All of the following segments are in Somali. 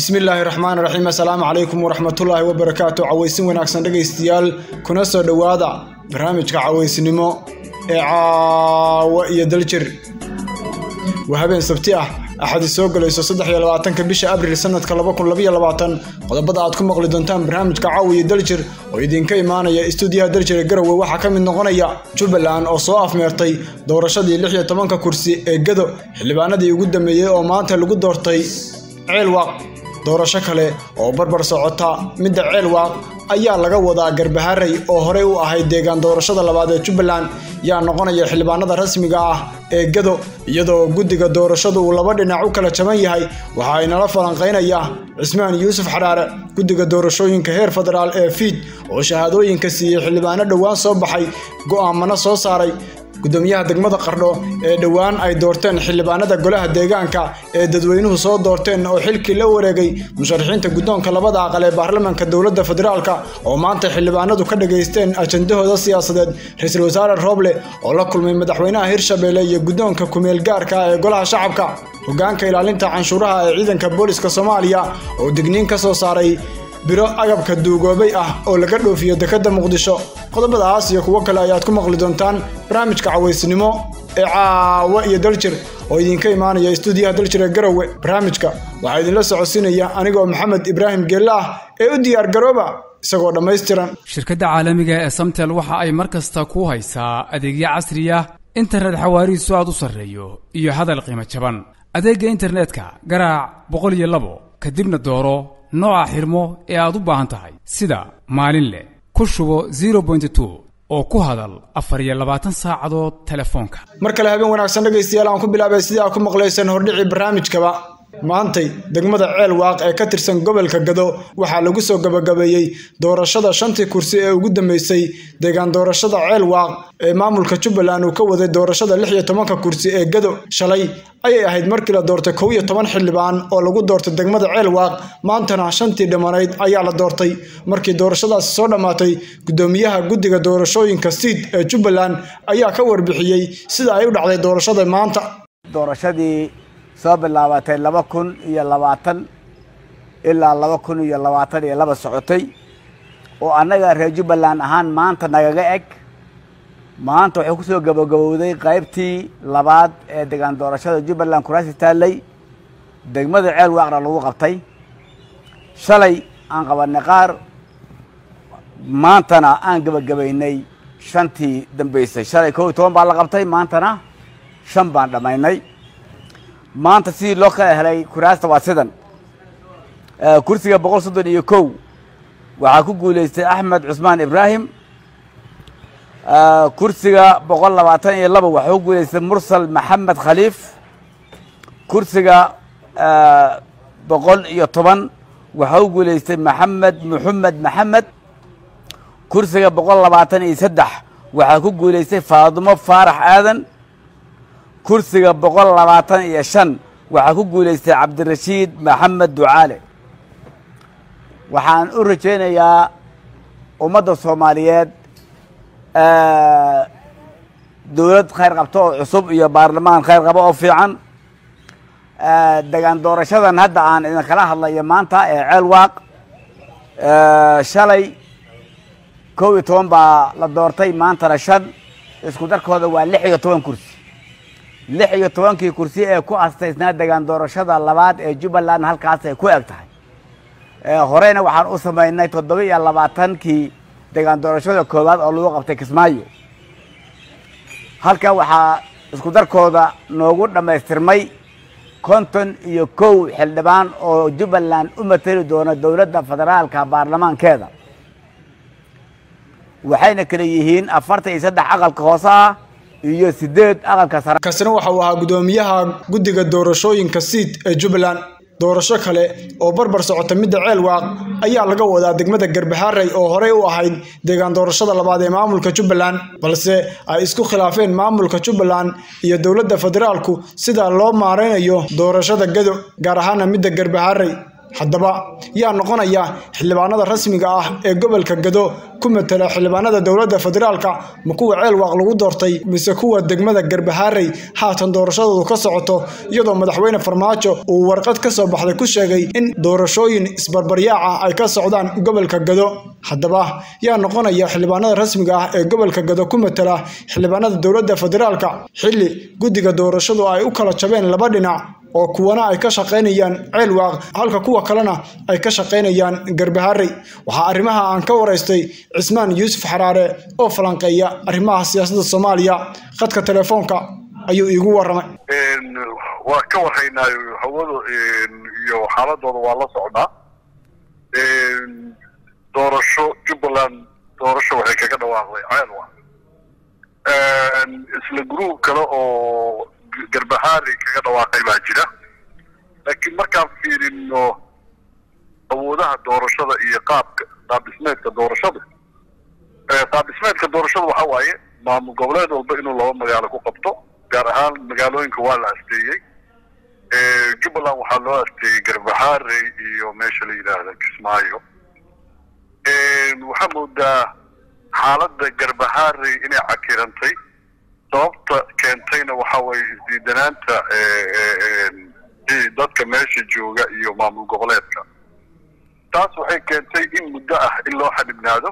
bismillaahi raxmaan raxiim assalaamu calaykum waraxmatullaahi wabarakaatu cawaysin wanaagsan dhegaystayaal kuna soo dhowaada barnaamijka cawaysnimo ee caawa iyo daljir waa habeen sabti ah axadi soo galayso saddex iyo labaatanka bisha abril sanadka laba kun labaiyo labaatan qodobada aad ku maqli doontaan barnaamijka caawa iyo daljir oo idinka imaanaya istuudiyaha daljir ee garowe waxaa ka mid noqonaya jubbaland oo soo afmeertay doorashadii lix iyo tobanka kursi ee gado xildhibaanadii ugu dambeeyey oo maanta lagu doortay ceelwaaq doorasho kale oo barbar socota midda ceelwaaq ayaa laga wadaa garbaharey oo horey u ahayd deegaan doorashada labaad ee jubbaland yaa noqonaya xildhibaanada rasmiga ah ee gado iyadoo guddiga doorashadu uu laba dhinac u kala jaban yahay waxa ay nala falanqaynaya cismaan yuusuf xadhaare guddiga doorashooyinka heer federaal ee fiid oo shahaadooyinka siiyey xildhibaano dhowaan soo baxay go'aamano soo saaray gudoomiyaha degmada qardho ee dhowaan ay doorteen xildhibaanada golaha deegaanka ee dadweynuhu soo doorteen oo xilkii la wareegay musharaxiinta guddoonka labada aqal ee baarlamaanka dowladda federaalka oo maanta xildhibaanadu ka dhageysteen ajandahooda siyaasadeed ra-iisul wasaare rooble oo la kulmay madaxweynaha hirshabelle iyo guddoonka kumeel gaarka ee golaha shacabka hogaanka ilaalinta canshuuraha ee ciidanka booliska soomaaliya oo digniin ka soo saaray biro agabka duugoobay ah oo laga dhoofiyo dekedda muqdisho qodobadaas iyo kuwo kale ayaad ku maqli doontaan barnaamijka cawaysnimo ee caawa iyo daljir oo idinka imaanaya istuudiyaha daljir ee garowe barnaamijka waxaa idinla socodsiinaya anigoo maxamed ibraahim geelle ah ee u diyaar garooba isagoo dhammaystiran shirkadda caalamiga ee samtel waxa ay mar kasta ku haysaa adeegyo casriya internet xawaarihiisu aad u sarreeyo iyo hadal qiimo jaban adeegga internetka garaac boqol iyo labo kadibna dooro nooca xirmo ee aad u baahan tahay sida maalin leh ku shubo zero point two oo ku hadal afar iyo labaatan saacadood telefoonka mar kale habeen wanaagsan dhegaystayaal aan ku bilaabay sidii aad ku maqlayseen hordhicii barnaamijkaba maantay degmada ceel waaq ee ka tirsan gobolka gado waxaa lagu soo gabagabeeyey doorashada shantii kursi ee ugu dambeysay deegaan doorashada ceel waaq ee maamulka jubbaland uu ka waday doorashada lix iyo tobanka kursi ee gado shalay ayay ahayd markii la doortay kow iyo toban xildhibaan oo lagu doortay degmada ceel waaq maantana shantii dhimmanayd ayaa la doortay markii doorashadaasi soo dhammaatay guddoomiyaha guddiga doorashooyinka siid ee jubbaland ayaa ka warbixiyey sida ay u dhacday doorashada maanta doorashadii soo bilaabatay laba kun iyo labaatan ilaa laba kun iyo labaatan iyo laba socotay oo annaga reer jubbaland ahaan maanta nagaga eg maanta waxay kusoo gabagabowday qaybtii labaad ee degaan doorashada jubbaland kuraasi taallay degmada ceel waaqna lagu qabtay shalay aan qabanay qaar maantana aan gabagabaynay shantii dambeysay shalay kow iyo toban baa la qabtay maantana shan baan dhammaynay maanta sidii loo kala helay kuraasta waa sidan kursiga boqol soddon iyo kow waxaa ku guuleystay axmed cusmaan ibraahim kursiga boqol labaatan iyo laba waxaa ku guuleystay mursal maxamed khaliif kursiga boqol iyo toban waxaa ku guuleystay maxamed muxamed maxamed kursiga boqol labaatan iyo saddex waxaa ku guuleystay faadimo faarax aadan kursiga boqol labaatan iyo shan waxaa ku guuleystay cabdirashiid maxamed ducaale waxaan u rajaynayaa ummadda soomaaliyeed dowlad khayr qabto oo cusub iyo baarlamaan khayr qabo oo fiican degaan doorashadan hadda aan idinkala hadlayo maanta ee ceel waaq shalay kow iyo toban baa la doortay maantana shan isku darkooda waa lix iyo toban kursi lix iyo tobankii kursi ee ku astaysnaa degaan doorashada labaad ee jubbaland halkaas ay ku eg tahay horeyna waxaan u samaynay toddoba iyo labaatankii degaan doorashada koowaad oo lagu qabtay kismaayo halka waxaa isku darkooda noogu dhammaystirmay konton iyo kow xildhibaan oo jubbaland u mateli doona dowladda federaalka baarlamaankeeda waxayna kale yihiin afartan iyo saddex aqalka hoose ah iyo sideed aqalka sare kasina waxa uu ahaa guddoomiyaha guddiga doorashooyinka siid ee jubbaland doorasho kale oo barbar socota midda ceel waaq ayaa laga wadaa degmada garbaharey oo horey u ahayd deegaan doorashada labaad ee maamulka jubbaland balse ay isku khilaafeen maamulka jubbaland iyo dowladda federaalku sida loo maareynayo doorashada gado gaar ahaana midda garbaharey haddaba yaa noqonaya xildhibaanada rasmiga ah ee gobolka gado ku matala xildhibaanada dowladda federaalka ma kuwa ceelwaaq lagu doortay mise kuwa degmada garbahaarey haatan doorashadoodu ka socoto iyadoo madaxweyne farmaajo uu warqad ka soo baxday ku sheegay in doorashooyin isbarbaryaaca ay ka socdaan gobolka gado haddaba yaa noqonaya xildhibaanada rasmiga ah ee gobolka gado ku matala xildhibaanada dowladda federaalka xilli guddiga doorashadu ay u kala jabeen laba dhinac oo kuwana ay ka shaqaynayaan ceelwaaq halka kuwa kalena ay ka shaqaynayaan garbaharey waxaa arrimaha aan ka waraystay cismaan yuusuf xaraare oo falanqeeya arrimaha siyaasadda soomaaliya khadka telefoonka ayuu iigu waramay waa ka warhaynaayo hawada iyo xaaladooda waa la socnaa doorasho jubbaland doorasho waxay kaga dhawaaqday ceelwaaq isla gruub kale oo garbahaari kaga dhawaaqay baa jira laakiin markaan fiirino awoodaha doorashada iyo qaabka qaabdhismeedka doorashada qaabdhismeedka doorashada waxa waaye maamul goboleed walba inuu laba magaalo ku qabto gaar ahaan magaalooyinka waa la asteeyey jubbaland waxaa loo asteeyey garbahaarey iyo meesha la yidhaahda kismaayo waxaa moodaa xaaladda garbahaarey inay cakirantay sababta keentayna waxa weeye isdiidanaanta dadka meesha jooga iyo maamul goboleedka taas waxay keentay in muddo ah in loo xadhibnaado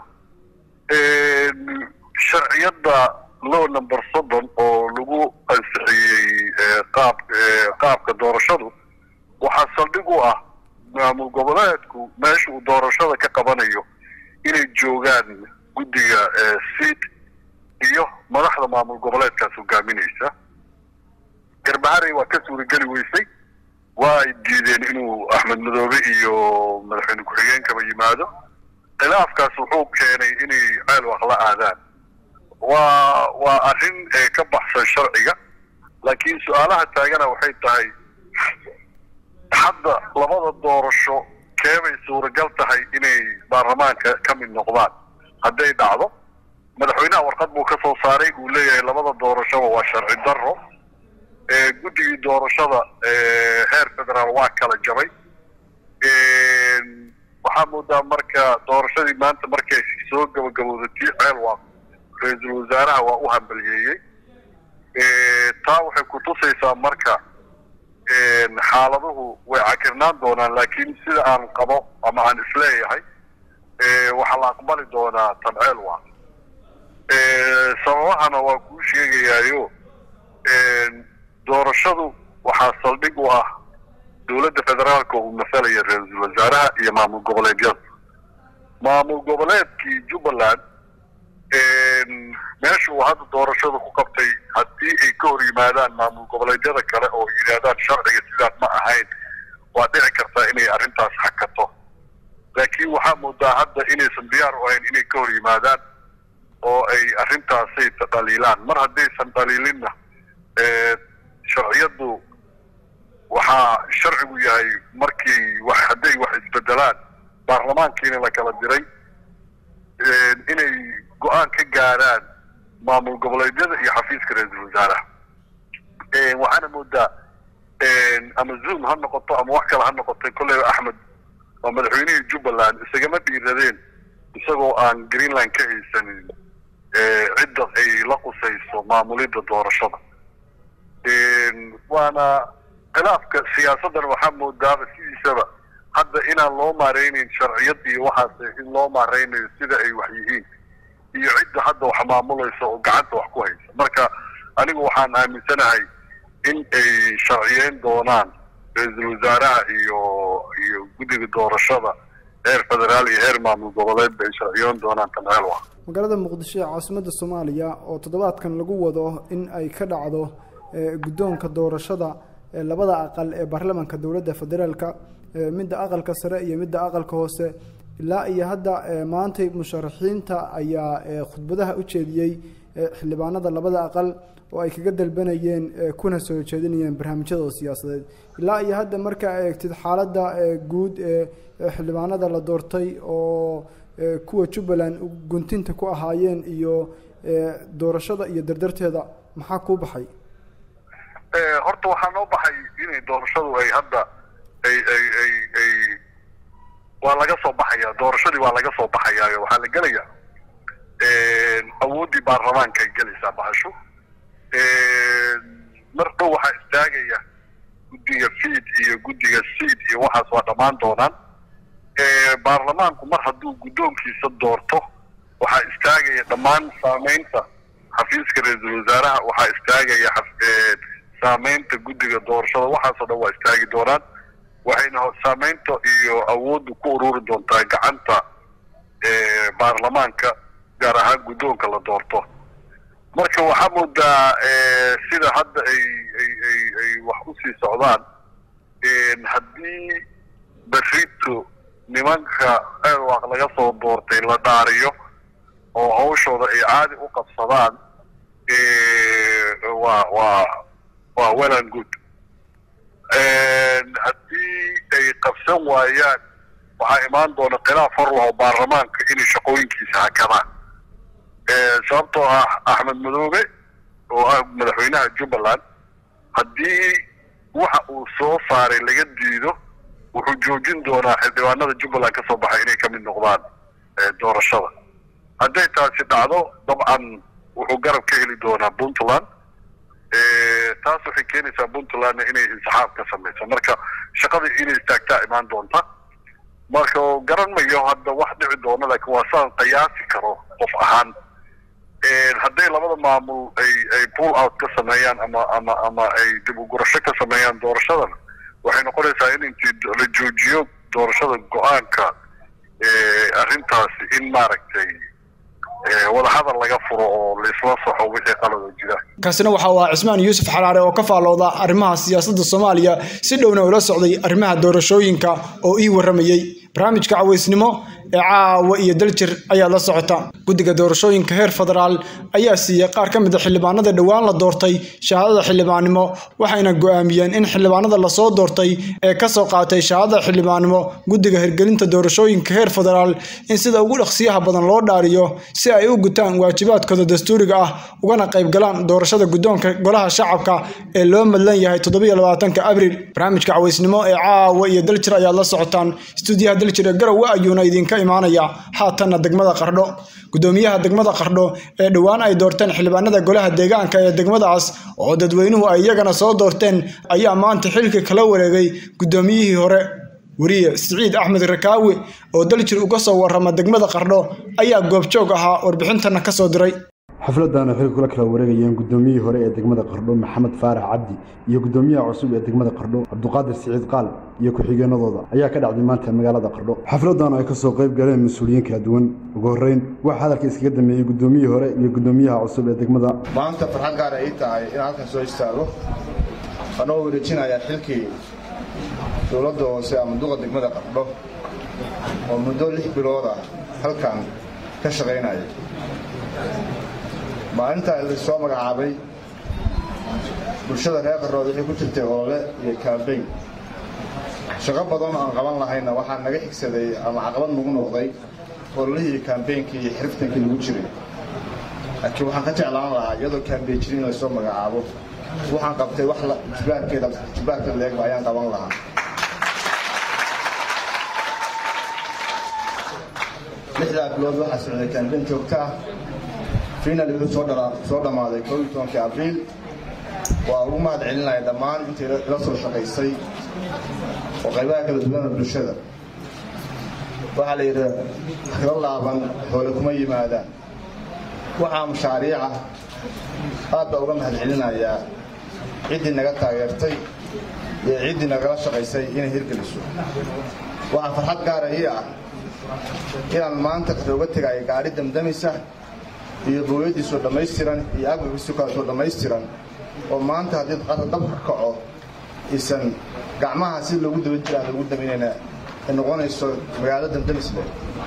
sharciyadda low number soddon oo lagu ansixiyey qaab qaabka doorashadu waxaa saldhig u ah maamul goboleedku meesha uu doorashada ka qabanayo inay joogaan guddiga seat iyo madaxda maamul goboleedkaas hogaaminaysa garbaharey waa ka suurageli weysay waa ay diideen inuu axmed madoobe iyo madaxweyne ku-xigeenkaba yimaado khilaafkaas wuxuu keenay inay ceelwaaq la aadaan waa waa arrin ka baxsan sharciga laakiin su-aalaha taagana waxay tahay hadda labada doorasho keebay suuragal tahay inay baarlamaanka ka mid noqdaan hadday dhacdo madaxweynaha warqad buu ka soo saaray uu leeyahay labada doorashoba waa sharci darro guddigii doorashada heer federaal waa kala jabay waxaa moodaa marka doorashadii maanta markay soo gabagabowda tii ceelwaaq ra-iisul wasaaraha waa u hambaliyeeyey taa waxay ku tusaysaa marka xaaladuhu way cakirnaan doonaan laakiin sida aan qabo ama aan isleeyahay waxaa la aqbali doonaa tan ceelwaaq sababahana waa kuu sheegayaayo doorashadu waxaa saldhig u ah dowladda federaalka uu masalaya ra-iisul wasaaraha iyo maamul goboleedyada maamul goboleedkii jubbaland meesha uu hadda doorashada ku qabtay haddii ay ka hor yimaadaan maamul goboleedyada kale oo yidhaahdaan sharciga sidaas ma ahayn waa dhici kartaa inay arrintaas xakato laakiin waxaa moodaa hadda inaysan diyaar u ahayn inay ka hor yimaadaan oo ay arrintaasay dhaliilaan mar haddaysan dhaliilinna sharciyaddu waxaa sharcigu yahay markii wax hadday wax isbedelaan baarlamaankiina la kala diray inay go-aan ka gaaraan maamul goboleedyada iyo xafiiska ra-iisul wasaaraha waxaana moodaa ama zoom ha noqoto ama wax kale ha noqotay kolleyba axmed waa madaxweynihii jubbaland isagama dhiiradeen isagoo aan greenland ka haysanin cidda ay la qusayso maamulidda doorashada waana khilaafka siyaasaddan waxaa moodaaba sidiisaba hadda inaan loo maaraynayn sharciyad iyo waxaas in loo maaraynayo sida ay wax yihiin iyo cidda hadda wax maamulaysa oo gacanta wax ku haysa marka anigu waxaan aaminsanahay in ay sharciyeyn doonaan ra-iisul wasaaraha iyo iyo guddiga doorashada heer federaal iyo heer maamul goboleedba ay sharciyoon doonaan tanceelwa magaalada muqdisho ee caasimadda soomaaliya oo toddobaadkan lagu wado in ay ka dhacdo guddoonka doorashada labada aqal ee baarlamaanka dowladda federaalka midda aqalka sare iyo midda aqalka hoose ilaa iyo hadda maantay musharaxiinta ayaa khudbadaha u jeediyey xildhibaanada labada aqal oo ay kaga dalbanayeen kuna soo jeedinayeen barnaamijyadooda siyaasadeed ilaa iyo hadda marka eegtid xaaladda guud ee xildhibaanada la doortay oo kuwa jubbaland guntinta ku ahaayeen iyo doorashada iyo dardarteeda maxaa kuu baxay horta waxaa noo baxay inay doorashadu ay hadda ay ay ay ay waa laga soo baxaya doorashadii waa laga soo baxayaa waxaa la gelaya awooddii baarlamaanka ay gelaysaa bahasho mar dhow waxaa istaagaya guddiga fiid iyo guddiga siid iyo waxaas waa dhammaan doonaan baarlamaanku mar hadduu guddoonkiisa doorto waxaa istaagaya dhammaan saameynta xafiiska ra-iisul wasaaraha waxaa istaagaya saameynta guddiga doorashada waxaasoo dhan waa istaagi doonaan waxayna saameynta iyo awoodda ku ururi doontaa gacanta baarlamaanka gaar ahaan guddoonka la doorto marka waxaa moodaa sida hadda ay ay ay ay wax usii socdaan haddii berrito nimanka eerwaaq laga soo doortay la dhaariyo oo hawshooda ay caadi u qabsadaan waa waa waa well and good haddii ay qabsan waayaan waxaa imaan doona khilaaf hor laho baarlamaanka inay shaqooyinkiisa hakadaan sababtoo ah axmed madoobe oo ah madaxweynaha jubbaland haddii waxa uu soo saaray laga diido wuxuu joojin doonaa xildhibaanada jubbaland ka soo baxay inay ka mid noqdaan doorashada hadday taasi dhacdo dabcan wuxuu garab ka heli doonaa puntland taas waxay keenaysaa puntlandna inay insaxaab ka samayso marka shaqadii inay istaagtaa imaan doonta marka garan mayo hadda wax dhici doona laakiin waa saan qiyaasi karo qof ahaan hadday labada maamul ay ay pull out ka sameeyaan ama ama ama ay dib u gurasho ka sameeyaan doorashadana waxay noqonaysaa in intii la joojiyo doorashada go-aanka arrintaasi in maaragtay wadahadal laga furo oo laisla saxo wixii qalado jira kaasina waxa uu ahaa cismaan yuusuf xalaare oo ka faallooda arrimaha siyaasadda soomaaliya si dhowna ula socday arrimaha doorashooyinka oo ii warramayey barnaamijka cawaysnimo ee caawa iyo daljir ayaad la socota guddiga doorashooyinka heer federaal ayaa siiyey qaar ka mid a xildhibaanada dhowaan la doortay shahaadada xildhibaannimo waxayna go'aamiyeen in xildhibaanada lasoo doortay ee ka soo qaatay shahaadada xildhibaannimo guddiga hirgelinta doorashooyinka heer federaal in sida ugu dhaqsiyaha badan loo dhaariyo si ay u gutaan waajibaadkooda dastuuriga ah ugana qaybgalaan doorashada guddoonka golaha shacabka ee loo madlan yahay toddobaiylabaatanka abriil barnaamijka cawaysnimo ee caawa iyo daljir ayaad la socotaan stuudiyaha daljir ee garowe ayuuna idinka imaanaya haatanna degmada qardho guddoomiyaha degmada qardho ee dhowaan ay doorteen xildhibaanada golaha deegaanka ee degmadaas oo dadweynuhu ay iyagana soo doorteen ayaa maanta xilka kala wareegay guddoomiyihii hore weriye siciid axmed rakaawi oo daljir uga soo warrama degmada qardho ayaa goobjoog ahaa warbixintana ka soo diray xafladdan waxay kula kala wareegayeen guddoomiyihii hore ee degmada qardho maxamed faarax cabdi iyo guddoomiyaha cusub ee degmada qardho cabduqaadir siciid qaal iyo ku-xigeenadooda ayaa ka dhacday maanta magaalada qardho xafladdan ay ka soo qayb galeen mas-uuliyiin kala duwan ugu horreyn waxaa hadalka iskaga dameeyey guddoomiyihii hore iyo guddoomiyaha cusub ee degmada maanta farxad gaar ay tahay inaan halkan soo istaago anoo wareejinaya xilkii dowladda hoose ama duqa degmada qardho oo muddo lix bilood ah halkan ka shaqaynaya maalintaa la soo magacaabay bulshada reer qarrood waxay ku jirtay olole iyo kaambeyn shaqo badan aan qaban lahayna waxaa naga xigsaday ama caqabad nagu noqday ololihii kaambeynkii iyo xiriftankii lagu jiray laakiin waxaan ka jeclaan lahaa iyadoo kaambeyn jirin in lasoo magacaabo waxaan qabtay wax jibaarkeeda jibaarka leegba ayaan qaban lahaa lixdaa bilood waxaa socday kaambeyn joogto ah final wuxuu soo dhammaaday koo iyo tobankii abriil waa ugu mahad celinaya dhammaan intii ila soo shaqaysay oo qaybaha kala duwana bulshada waxaa la yidhi hilo laaban xoole kuma yimaadaan waxaa mashaariica aad baa uga mahad celinayaa ciddii naga taageertay iyo ciddii nagala shaqaysay inay hirgeliso waxaa farxad gaara ii ah inaan maanta uga tegayo gaadhi damdamisa iyo booyadiisoo dhammaystiran iyo agabkiisoo kaleetoo dhammaystiran oo maanta haddii qara dab ka kaco isan gacmaha si loogu daban jira aan loogu daminayna ay noqonayso magaalo damdamisle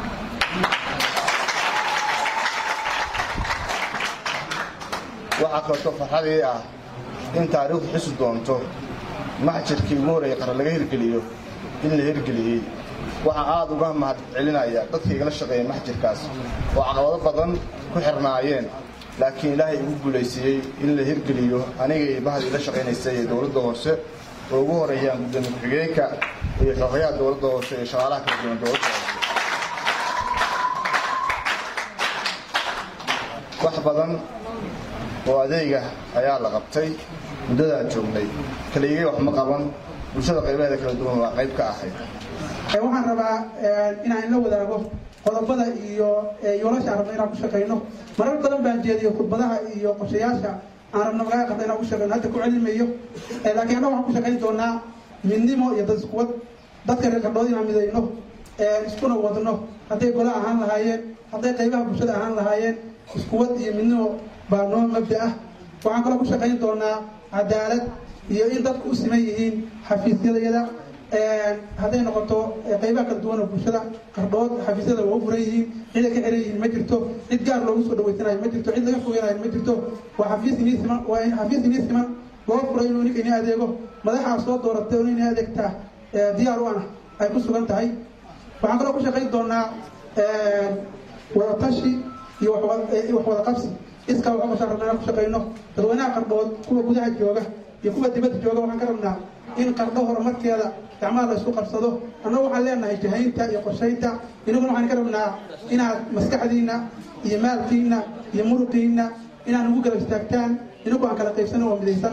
waxaa kaleetoo farxadii ah in taariikhdu xusi doonto maxjirkii ugu horreeyay qara laga hirgeliyo in la hirgeliyey waxaa aad uga mahad celinaya dadka igala shaqeeya maxjirkaas oo caqabado badan ku xirnaayeen laakiin ilaahay igu guulaysiiyey in la hirgeliyo aniga iyo bahda ila shaqaynaysay ee dowladda hoose oo ugu horeeyaan gudoomiye ku-xigeenka iyo xogayaha dowladda hoose iyo shaqaalaha kala duwan dowladda hoose wax badan oo adeega ayaa la qabtay muddadaan joognay kaligay wax ma qaban bulshada qaybaheeda kala duwan waa qayb ka ahayd waxaan rabaa inaan la wadaago qodobada iyo yoolasha aan rabno inaan ku shaqayno marar badan baan jeediyo khudbadaha iyo qorshayaasha aan rabno magaala qabta inaan ku shaqayno hadda ku celimayo laakiin annaga waxaan ku shaqayn doonaa midnimo iyo dad iskuwad dadka reer qardhood inaan midayno iskuna wadno hadday gola ahaan lahaayeen hadday qaybaha bulshada ahaan lahaayeen iskuwad iyo midnimo baa noo mabda ah waxaan kaloo ku shaqayn doonaa cadaalad iyo in dadku u siman yihiin xafiisyadayada hadday noqoto qaybaha kala duwan oo bulshada qardhood xafiisyada waa u furan yihiin ciday ka xiran yihiin ma jirto cid gaar loogu soo dhaweysanayo ma jirto cid laga fogeynayo ma jirto waa xafiis inii siman waa xafiis inii siman loo furay inuu ninka inii adeego madaxaa soo dooratay oo inii adeegtaa diyaar u ana ay ku sugan tahay waxaan kaloo ku shaqayn doonaa wadatashi iyo wax wada qabsi iskaa waxaa kashaan rabnaa inaan ku shaqayno dadweynaha qardhood kuwa gudaha jooga iyo kuwa dibadda jooga waxaan ka rabnaa in qardho horumarkeeda gacmaha la isku qabsado annagu waxaan leenahay jahaynta iyo qorshaynta inaguna waxaan ka rabnaa inaad maskaxdiinna iyo maalkiinna iyo muruqiinna inaad nagu garab istaagtaan inagu aan kala qaybsano oo midaysan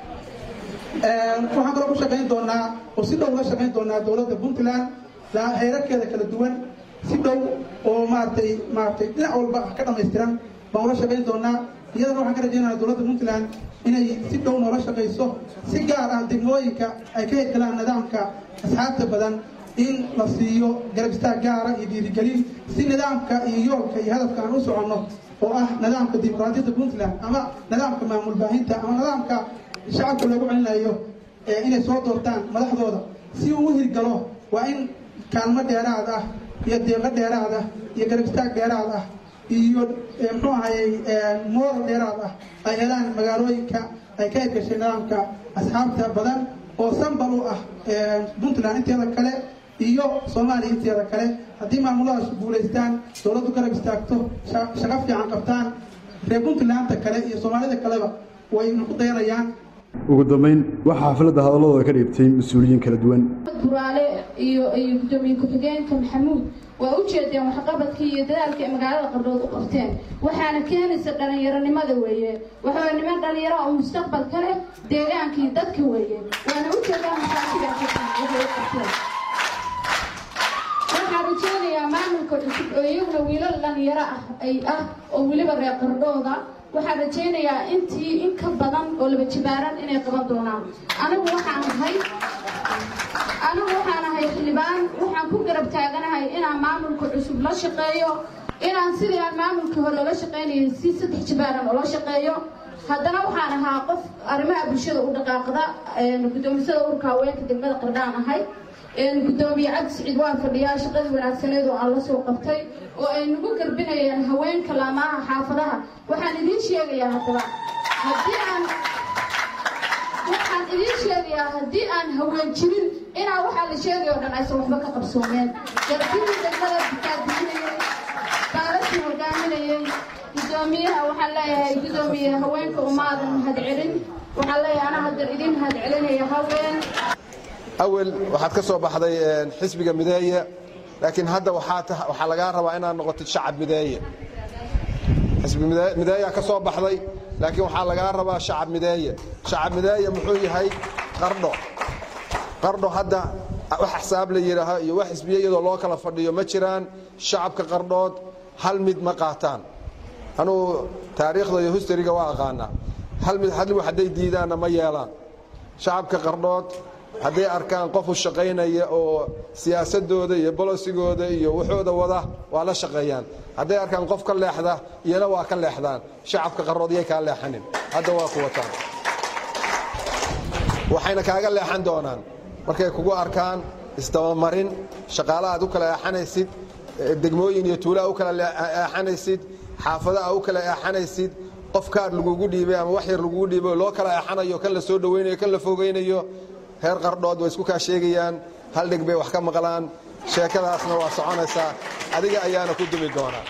waxaan kaloo ku shaqayn doonaa oo si dhow la shaqayn doonaa dowladda puntland heerarkeeda kala duwan si dhow oo maaratay maaratay dhinac walba ka dhamaystiran baan ula shaqayn doonaa iyadana waxaan ka rajaynaya dowladda puntland inay si dhow noola shaqayso si gaar ah degmooyinka ay ka hirgalaan nidaamka asxaabta badan in la siiyo garab istaag gaara iyo dhiirigelin si nidaamka iyo yoolka iyo hadafka aan u soconno oo ah nidaamka dimuqraadiyadda puntland ama nidaamka maamul baahinta ama nidaamka shacabka loogu celinayo inay soo doortaan madaxdooda si uu u hirgalo waa in kaalmo dheeraad ah iyo deeqo dheeraad ah iyo garab istaag dheeraad ah iyo muxuu ahayey mooral dheeraad ah ay helaan magaalooyinka ay ka hirgashay nidaamka asxaabta badan oo sambal u ah puntland inteeda kale iyo soomaaliya inteeda kale haddii maamuladaas guulaystaan dowladdu garab istaagto shaqo fiican qabtaan reer puntlandta kale iyo soomaalida kaleba wayna ku dayanayaan ugu dambayn waxaa xafladda hadalladooda ka dhiibtay mas-uuliyiin kala duwan buraale iyo iyo gudoomiye ku-xigeenka maxamuud waa u jeedeen waxqabadkii iyo dadaalka ay magaalada qardhood u qabteen waxaana keenaysa dhalinyaronimada weeye waxaa niman dhalinyaro oo mustaqbal ka leh deegaankii dadka weeye waana u jeedaan masaajida waxay u qabteen waxaan rajeynayaa maamulka cusub oo iyaguna wiilal dhalinyaro ah ay ah oo weliba reer qardhooda waxaan rajaynayaa intii in ka badan oo laba jibaaran inay qaban doonaan anigu waxaan ahay anigu waxaan ahay xildhibaan waxaan ku garab taaganahay inaan maamulka cusub la shaqeeyo inaan sidii aan maamulkii hore ola shaqaynayay si saddex jibaaran oola shaqeeyo haddana waxaan ahaa qof arrimaha bulshada u dhaqaaqda gudoomisada urka haweenka degmada qardhaan ahay gudoomiye cabdi siciid waa fadhiyaa shaqadii wanaagsaneed oo aan la soo qabtay oo ay nagu garbinayeen haweenka laamaha xaafadaha waxaan idiin sheegayaa haddaba haddii aan waxaan idiin sheegayaa haddii aan haween jirin inaa waxaa la sheegay oo dhan aysan waxba ka qabsoomeen garbidii degmada bikaadbixinayay baalasii hogaaminayay gudoomiyaha waxaan leeyahay gudoomiye haweenka umaadan mahad celin waxaan leeyahay anaa hadda idin mahad celinaya haween awel waxaad ka soo baxday xisbiga mideeye laakiin hadda waxaa lagaa rabaa inaad noqotid shacab mideeye xisbi mideeyaa ka soo baxday laakiin waxaa lagaa rabaa shacab mideeye shacab mideeye muxuu yahay qardho qardho hadda wax xisaab la yidhaaho iyo wax xisbiye iyadoo loo kala fadhiyo ma jiraan shacabka qardhood hal mid ma qaataan anugu taariikhda iyo hustariga waa aqaanaa hal mid hal wax hadday diidaanna ma yeelaan shacabka qardhood hadday arkaan qof u shaqaynaya oo siyaasadooda iyo bolosigooda iyo wuxooda wada waa la shaqeeyaan hadday arkaan qof ka leexda iyana waa ka leexdaan shacabka qarrood yay kaa leexanin hadda waa ku wataan waxayna kaaga leexan doonaan markay kugu arkaan isdabamarin shaqaala aad u kala eexanaysid degmooyin iyo tuula u kala eexanaysid xaafada a u kala eexanaysid qof kaar lagugu dhiibay ama wax yar lagugu dhiibay loo kala eexanayo kan la soo dhowaynayo kan la fogaynayo reer qardhood way isku kaa sheegayaan hal dheg bay wax ka maqlaan sheekadaasna waa soconaysaa adiga ayaana ku dumi doonaa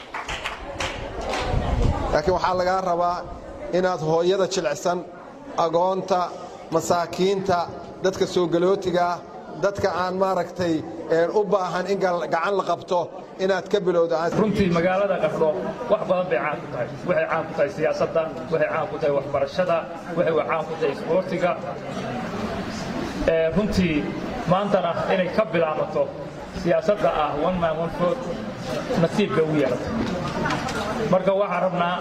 laakiin waxaa lagaa rabaa inaad hooyada jilicsan agoonta masaakiinta dadka soo galootiga ah dadka aan maaragtay u baahan in gacan la qabto inaad ka bilowda runtii magaalada qardho wax badan bay caan ku tahay waxay caan ku tahay siyaasadda waxay caan ku tahay waxbarashada waxay caan ku tahay isboortiga runtii maantana inay ka bilaabato siyaasadda ah one man one vote nasiib bay u yeelatay marka waxaan rabnaa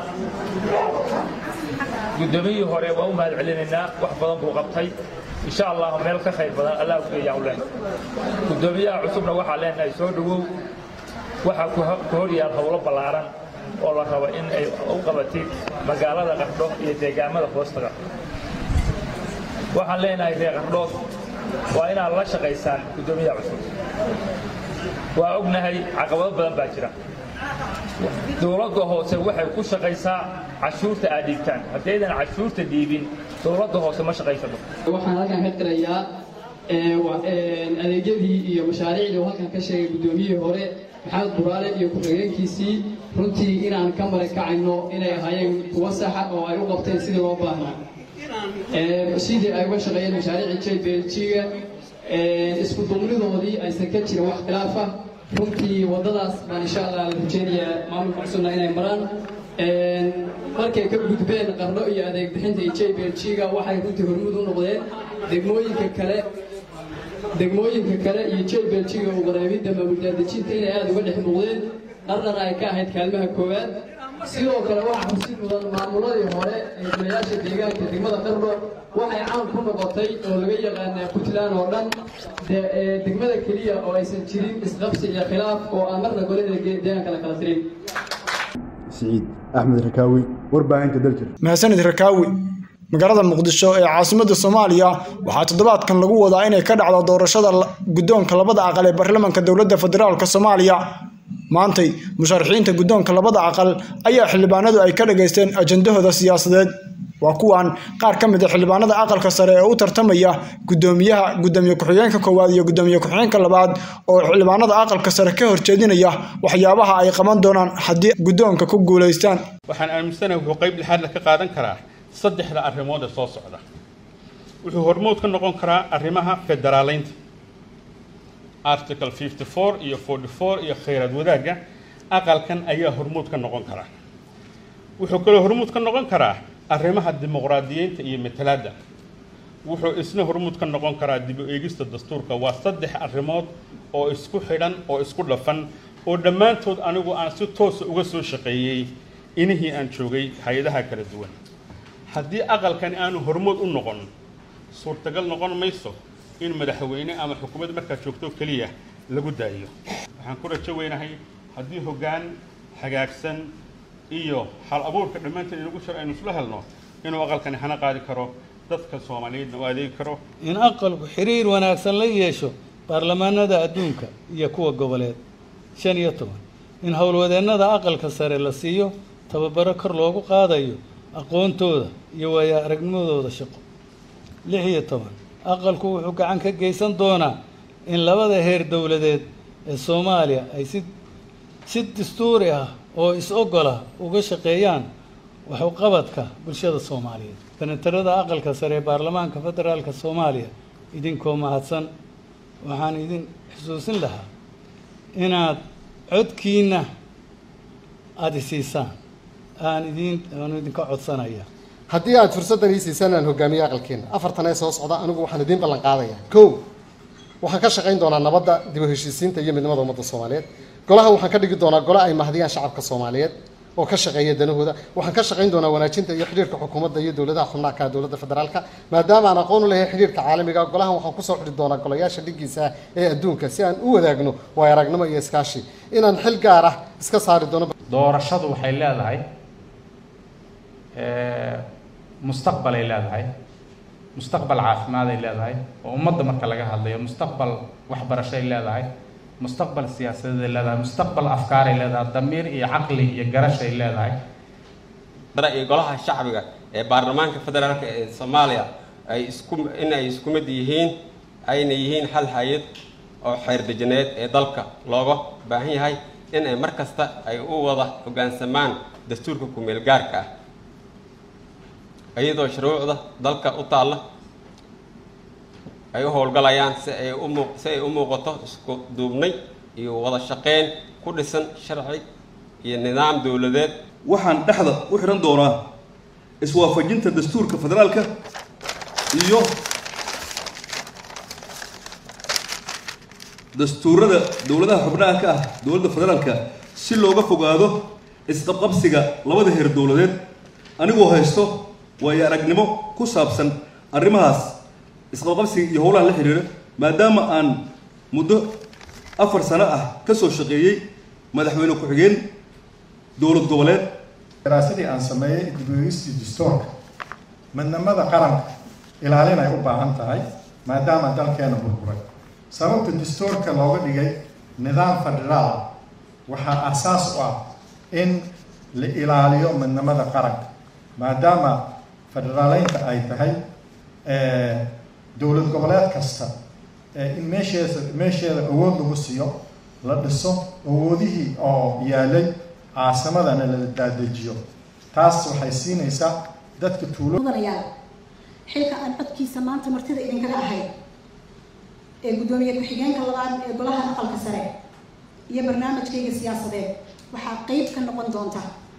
guddoomiyihii hore waa u mahad celinaynaa wax badan buu qabtay insha allah meel ka khayr badan allah u geeyaa u leenahay guddoomiyaha cusubna waxaa leenahay soo dhowow waxaa ku hor yaal howlo ballaaran oo la rabo in ay u qabatid magaalada qardho iyo deegaamada hoostaga waxaan leenahay reer qardhood waa inaad la shaqaysaan guddoomiyaha cusub waa ognahay caqabado badan baa jira dowladda hoose waxay ku shaqaysaa cashuurta aad dhiibtaan haddaydan cashuurta dhiibin dowladda hoose ma shaqaysato waxaan halkan ka qirayaa adeegyadii iyo mashaariicdii oo halkan ka sheegay guddoomiyihii hore maxamed buraale iyo ku-xigeenkiisii runtii inaan ka marakacayno inay ahaayeen kuwa saxa oo ay u qabteen sidii loo baahnaa sidii ay uga shaqeeyeen mashaariicii j b l g-ga isku duubnidoodii aysan ka jirin wax khilaaf ah runtii waddadaas baan insha allah la rajeynayaa maamulka cusubna inay maraan markay ka gudbeen qarno iyo adeeg bixinta iyo j b l g-ga waxay runtii hormuud u noqdeen degmooyinka kale degmooyinka kale iyo j b l g-ga uqareebidda maamuldaadejinta inay aada uga dhex muuqdeen qarnana ay ka ahayd kaalmaha koowaad sidoo kale waxaa xusid mudan maamuladii hore ee golayaasha deegaanka degmada qardho waxay caan ku noqotay oo laga yaqaanaa puntland oo dhan degmada keliya oo aysan jirin isqabsi iyo khilaaf oo aan marna golada deegaanka la kala tirin siciid axmed rakaawi warbaahinta daljir mahadsanid rakaawi magaalada muqdisho ee caasimadda soomaaliya waxaa toddobaadkan lagu wadaa inay ka dhacdo doorashada guddoonka labada aqal ee baarlamaanka dowladda federaalk soomaaliya maantay musharaxiinta guddoonka labada aqal ayaa xildhibaanadu ay ka dhageysteen ajandahooda siyaasadeed waa kuwan qaar ka mid a xildhibaanada aqalka sare ee u tartamaya guddoomiyaha guddoomiye ku-xigeenka koowaad iyo guddoomiye ku-xigeenka labaad oo xildhibaanada aqalka sare ka horjeedinaya waxyaabaha ay qaban doonaan haddii guddoonka ku guulaystaan waxaan aaminsanahay wuxuu qayb lixaadla ka qaadan karaa saddexda arrimood ee soo socda wuxuu hormood ka noqon karaa arrimaha federaaleynta article 54 iyo 44 iyo khayraad wadaagga aqalkan ayaa hormuud ka noqon karaa wuxuu kaloo hormuud ka noqon karaa arrimaha dimuqraadiyiinta iyo matalaadda wuxuu isna hormuud ka noqon karaa dib u eegista dastuurka waa saddex arrimood oo isku xidhan oo isku dhafan oo dhammaantood anigu aan si toosa uga soo shaqeeyey inihii aan joogay hay-adaha kala duwan haddii aqalkani aanu hormood u noqon suurtagal noqon mayso in madaxweyne ama xukuumad markaa joogto keliya lagu daayo waxaan ku rajo weynahay haddii hoggaan hagaagsan iyo hal abuurka dhammaanteen inagu shar aynu isla helno inuu aqalkani hana qaadi karo dadka soomaaliyeedna u adeegi karo in aqalku xiriir wanaagsan la yeesho baarlamaanada adduunka iyo kuwa goboleed shan iyo toban in howlwadeennada aqalka sare la siiyo tababaro kor loogu qaadayo aqoontooda iyo waayo aragnimadooda shaqo lix iyo toban aqalku wuxuu gacan ka geysan doonaa in labada heer dowladeed ee soomaaliya ay si si dastuuri ah oo is-ogola uga shaqeeyaan waxuqabadka bulshada soomaaliyeed senatarada aqalka sare ee baarlamaanka federaalka soomaaliya idinkoo mahadsan waxaan idin xusuusin lahaa inaad codkiina aada isiisaan aan idin aan idinka codsanaya haddii aad fursaddan ii siisaan aan hogaamiye aqalkeena afartan ee soo socda anigu waxaan idiin ballan qaadayaa kow waxaan ka shaqayn doonaa nabadda dib u heshiisiinta iyo midnimada ummadda soomaaliyeed golaha waxaan ka dhigi doonaa gole ay mahdiyaan shacabka soomaaliyeed oo ka shaqeeya danahooda waxaan ka shaqayn doonaa wanaajinta iyo xidhiirka xukuumadda iyo dowladaha xubnaha ka dowladda federaalka maadaama aan aqoon u lehay xidhiirka caalamiga golahan waxaan kusoo xidhi doonaa golayaasha dhigiisa ee adduunka si aan u wadaagno waay aragnimo iyo iskaashi inaan xil gaar ah iska saari doono doorashadu waxay leedahay mustaqbal ay leedahay mustaqbal caafimaad ay leedahay oo ummadda marka laga hadlayo mustaqbal waxbarasho ay leedahay mustaqbal siyaasadeed ay leedahay mustaqbal afkaar ay leedahay damiir iyo caqli iyo garash ay leedahay iyo golaha shacbiga ee baarlamaanka federaalka ee soomaaliya ay isku in ay isku mid yihiin ayna yihiin hal hay-ad oo xeer dejineed ee dalka looga baahan yahay in ay mar kasta ay u wada hoggaansamaan dastuurka ku-meel gaarka ah iyadoo shuruucda dalka u taalla ay u howlgalayaan si ay u muuq si ay u muuqato isku duubnay iyo wada shaqeyn ku dhisan sharci iyo nidaam dowladeed waxaan dhexda u xidhan doonaa iswaafajinta dastuurka federaalka iyo dastuurada dowladaha xubnaha ka ah dowladda federaalka si looga fogaado isqabqabsiga labada heer dowladeed anigoo haysto waayo aragnimo ku saabsan arrimahaas isqabqabsiga iyo howlaha la xiriira maadaama aan muddo afar sano ah ka soo shaqeeyey madaxweyne ku-xigeen dowlad goboleed daraasadii aan sameeyey dib-u-eegistii dastuurka midnimada qaranka ilaalin ay u baahan tahay maadaama dalkeena burburay sababta dastuurka looga dhigay nidaam federaal ah waxaa asaas u ah in la ilaaliyo midnimada qaranka maadaama federaaleynta ay tahay dowlad goboleed kasta in meesheeda meesheeda awood lagu siiyo la dhiso awoodihii oo yaalay caasimadana la daadejiyo taas waxay siinaysaa dadka tuulo mudanayaal xilka aan codkiisa maanta martida idinkaga ahayd ee guddoomiye ku-xigeenka labaad ee golaha aqalka sare iyo barnaamijkayga siyaasadeed waxaa qeyb ka noqon doonta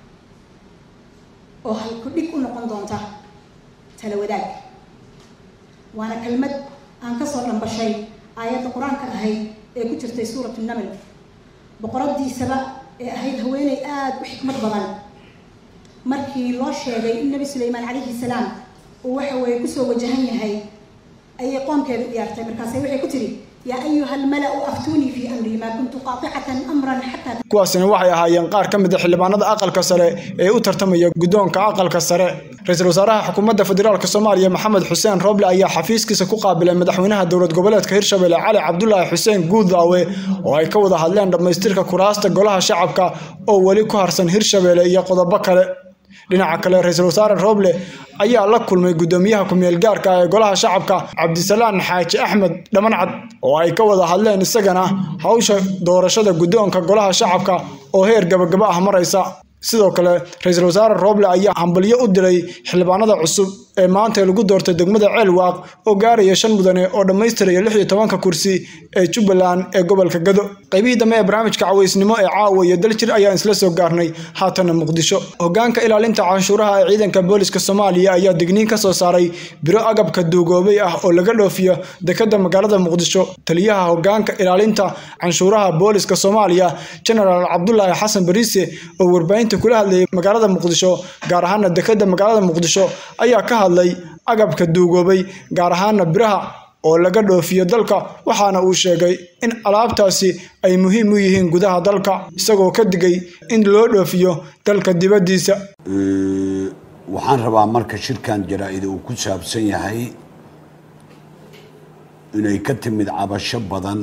oo halku-dhig u noqon doonta tala wadaag waana kelmad aan kasoo dhambashay aayadda qur-aanka ahayd ee ku jirtay suuratu naml boqoradiisaba ee ahayd haweeney aada u xikmad badan markii loo sheegay in nebi suleymaan calayhi salaam uu waxa weeye kusoo wajahan yahay ayay qoomkeeda u diyaartay markaase waxay ku tidhi yaa ayuha almala-u aftuunii fii amri maa kuntu qaaticatan amran xataa kuwaasina waxay ahaayeen qaar ka mid a xildhibaanada aqalka sare ee u tartamaya guddoonka aqalka sare ra-iisul wasaaraha xukuumadda federaalk soomaaliya maxamed xuseen rooble ayaa xafiiskiisa ku qaabilay madaxweynaha dowlad goboleedka hirshabelle cali cabdulaahi xuseen guudaawe oo ay ka wada hadleen dhammaystirka kuraasta golaha shacabka oo weli ku harsan hirshabelle iyo qodobo kale dhinaca kale ra-iisul wasaare rooble ayaa la kulmay guddoomiyaha ku-meel gaarka ee golaha shacabka cabdisalaan xaaji axmed dhamancad oo ay ka wada hadleen isagana hawsha doorashada guddoonka golaha shacabka oo heer gabagaba ah maraysa sidoo kale ra-iisul wasaare rooble ayaa hambalyo u diray xildhibaanada cusub ee maanta lagu doortay degmada ceelwaaq oo gaaraya shan mudane oo dhammaystiraya lix iyo tobanka kursi ee jubbaland ee gobolka gado qaybihii dambe ee barnaamijka cawaysnimo ee caawa iyo daljir ayaan isla soo gaarnay haatana muqdisho hogaanka ilaalinta canshuuraha ee ciidanka booliska soomaaliya ayaa digniin ka soo saaray biro agabka duugoobay ah oo laga dhoofiyo dekada magaalada muqdisho taliyaha hogaanka ilaalinta canshuuraha booliska soomaaliya genaraal cabdulaahi xasan bariise oo warbaahinta kula hadlayay magaalada muqdisho gaar ahaana dekada magaalada muqdisho ayaa ka hadlay agabka duugoobay gaar ahaana biraha oo laga dhoofiyo dalka waxaana uu sheegay in alaabtaasi ay muhiim u yihiin gudaha dalka isagoo ka digay in loo dhoofiyo dalka dibaddiisa waxaan rabaa marka shirkan jaraa-ida uu ku saabsan yahay inay ka timid cabasho badan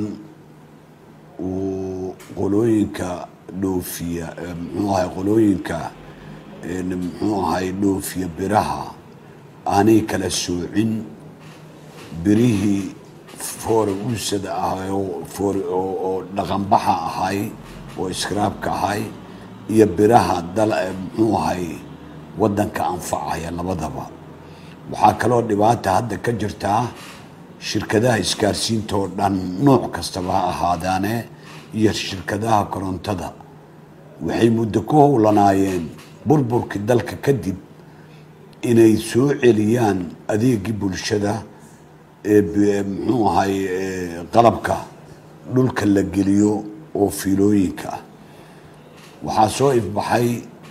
uu qolooyinka dhoofiya muxuu ahay qolooyinka muxuu ahay dhoofiya biraha aanay kala soocin birihii foore uusada ahay oo dhaqanbaxa ahay oo iskaraabka ahay iyo biraha dal muxuu ahay waddanka anfacaya labadaba waxaa kaloo dhibaata hadda ka jirtaa shirkadaha isgaarsiinta oo dhan nooc kastaba ha ahaadaane iyo shirkadaha korontada waxay muddo ku howlanaayeen burburkii dalka kadib inay soo celiyaan adeegii bulshada ee muxuu ahay qalabka dhulka la geliyo oo fiilooyinka ah waxaa soo ifbaxay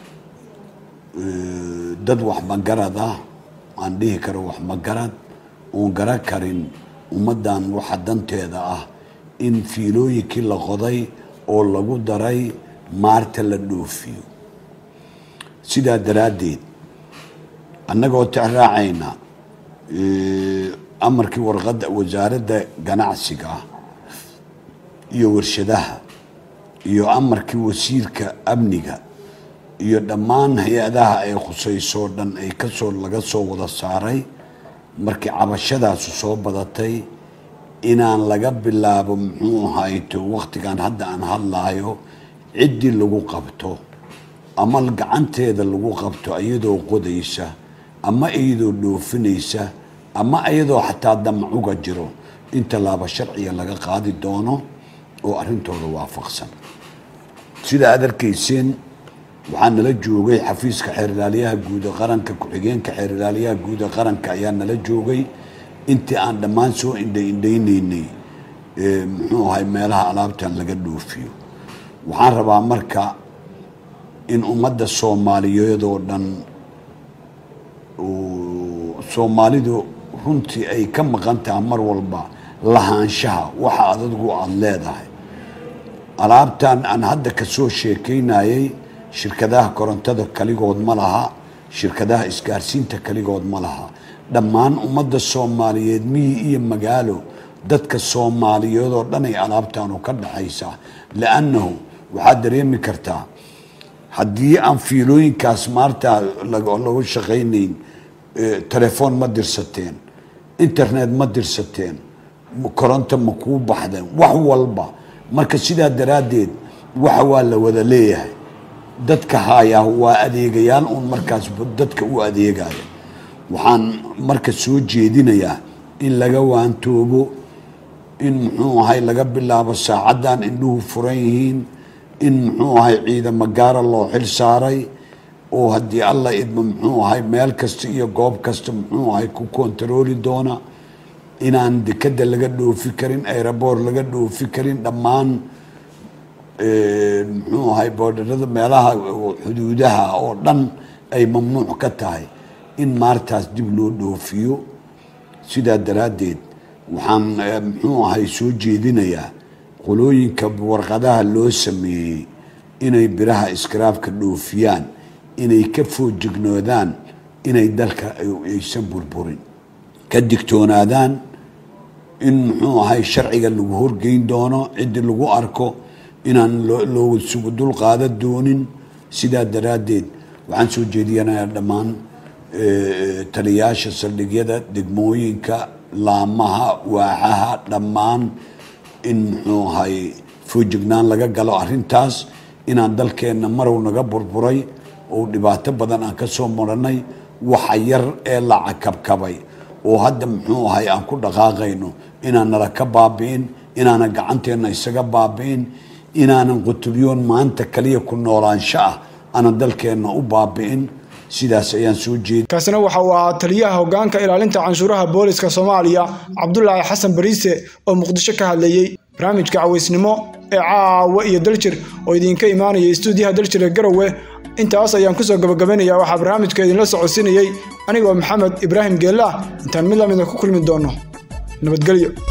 dad waxmagarad ah aan dhihi karo waxmagarad oon gara karin ummaddan waxa danteeda ah in fiilooyinkii la qoday oo lagu daray maarta la dhoofiyo sidaa daraaddeed annagoo tixraacayna amarkii warqadda wasaaradda ganacsiga iyo warshadaha iyo amarkii wasiirka amniga iyo dhammaan hay-adaha ay khusaysoo dhan ay kasoo laga soo wada saaray markii cabashadaasu soo badatay inaan laga bilaabo muxuu ahayto wakhtigan hadda aan hadlaayo ciddii lagu qabto ama gacanteeda lagu qabto iyadoo qodaysa ama iyadoo dhoofinaysa ama iyadoo xataa damacuga jiro in tallaabo sharciga laga qaadi doono oo arrintooda waafaqsan sida aad arkayseen waxaa nala joogay xafiiska xeerlaaliyaha guud ee qaranka ku-xigeenka xeerlaaliyaha guud ee qaranka ayaa nala joogay intii aan dhammaan soo indha indhaynaynay muxuu ahay meelaha alaabtan laga dhoofiyo waxaan rabaa marka in ummadda soomaaliyeed oo dhan soomaalidu runtii ay ka maqan tahay mar walba lahaanshaha waxa adadgu aada leedahay alaabtan aan hadda ka soo sheekaynayay shirkadaha korontada kaligood ma laha shirkadaha isgaarsiinta kaligood ma laha dhammaan ummadda soomaaliyeed miyi iyo magaalo dadka soomaaliyeed oo dhan ay alaabtaanu ka dhaxaysaa liannahu waxaad dareemi kartaa haddii aan fiilooyinkaas maarta lagu shaqaynayn telefoon ma dirsateen internet ma dirsateen koronto ma kuu baxdeen wax walba marka sidaa daraaddeed waxa waa la wada leeyahay dadka hayaa waa adeegayaal uun markaas dadka u adeegaya waxaan marka soo jeedinayaa in laga waantoobo in muxuu ahay laga bilaabo saacaddan indhuhu furan yihiin in muxuu ahay ciidamo gaara loo xil saaray oo haddii alla idmo muxuu ahay meel kasta iyo goob kasta muxuu ahay ku kontarooli doona inaan dekeda laga dhoofi karin aeroboor laga dhoofi karin dhammaan muxuu ahay boodharada meelaha xuduudaha oo dhan ay mamnuuc ka tahay in maartaas dib loo dhoofiyo sidaa daraaddeed waxaan muxuu ahay soo jeedinayaa qolooyinka warqadaha loo sameeyey inay biraha iskaraabka dhoofiyaan inay ka foojignoodaan inay dalka aysan burburin ka digtoonaadaan in muxuu ahay sharciga lagu horgeyn doono ciddii lagu arko inaan looga sugu dul qaada doonin sidaa daraaddeed waxaan soo jeediyanayaa dhammaan taliyaasha saldhigyada degmooyinka laamaha waaxaha dhammaan in muxuu ahay foojignaan laga galo arrintaas inaan dalkeenna marow naga burburay oo dhibaato badan aan ka soo marannay waxa yar ee la cakabkabay oo hadda muxuu ahay aan ku dhaqaaqayno inaan nala ka baabi'in inaanan gacanteenna isaga baabi'in inaanan qutulyoon maanta kaliya ku noolaansho ah aanan dalkeenna u baabi'in sidaas ayaan soo jeedi kaasina waxa uu ahaa taliyaha hoggaanka ilaalinta canshuuraha booliska soomaaliya cabdulaahi xasan bariise oo muqdisho ka hadlayey barnaamijka cawaysnimo ee caawa iyo daljir oo idinka imaanaya istuudiyaha daljir ee garowe intaas ayaan kusoo gabagabaynayaa waxaa barnaamijka idinla socodsiinayey anigoo maxamed ibraahim geellaah intaan mid lamida ku kulmi doonno nabadgelyo